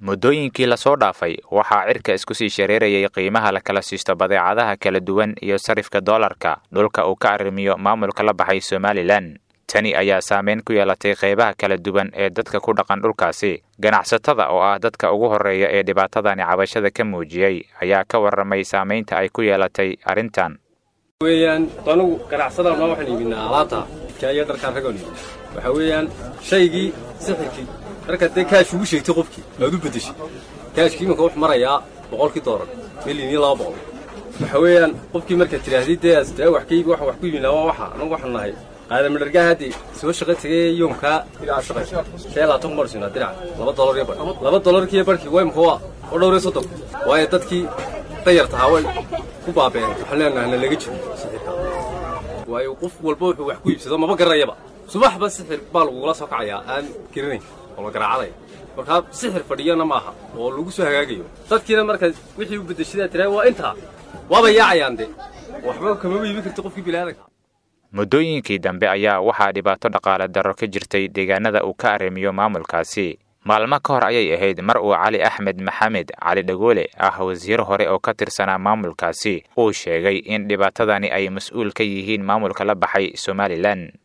muddooyinkii lasoo dhaafay waxaa cirka isku sii shareerayay qiimaha la kala siisto badeecadaha kala duwan iyo sarifka doolarka dhulka uu ka arrimiyo maamulka la baxay somalilan tani ayaa saameyn ku yeelatay qeybaha kala duwan ee dadka ku dhaqan dhulkaasi ganacsatada oo ah dadka ugu horreeya ee dhibaatadani cabashada ka muujiyey ayaa ka warramay saamaynta ay ku yeelatay arrintan weeyaan anugu ganacsadan ma waxaan iibinaa alaabta idkaa iyo dharkaan ragoon iibina waxaa weeyaan shaygii sixirkii markaad dee kaash ugu sheegtay qofkii aad u beddeshay kaashkii imanka wuxuu marayaa boqolkii doolar milyan iyo laba boqol waxa weeyaan qofkii markaad tidhaahdid dee astaa wax ka iibi waxaan wax ku iibinaa waa waxa anagu waxaan nahay aadamadhargaa haddii soo shaqo tegay yoomkaa dinaca shaqaysa shee labaatan ku marsinaa dinaca laba dolar iyo bar laba dolarkiiyo barkii waa imka waa oo dhowr iyo soddon waayo dadkii dayartahaa way ku baabeen waxaan leenahay na laga jiro sixirka waayo qof walba wuxuu wax ku iibsado maba garanayaba subaxba sixir baa lagugula soo kacayaa aan garanayn oo la garaacadaya markaa sixir fadhiyana maaha oo lagu soo hagaagayo dadkiina marka wixii u beddeshadaa tiraa waa intaa waaba yaacayaan de waxba kamaba iibin karti qofkii bilaadanka muddooyinkii dambe ayaa waxaa dhibaato dhaqaale darro ka jirtay deegaanada uu ka arrimiyo maamulkaasi maalmo ka hor ayay ahayd mar uu cali axmed maxamed cali dhagoole ah wasiir hore oo ka tirsanaa maamulkaasi uu sheegay in dhibaatadani ay mas-uul ka yihiin maamulka la baxay somalilan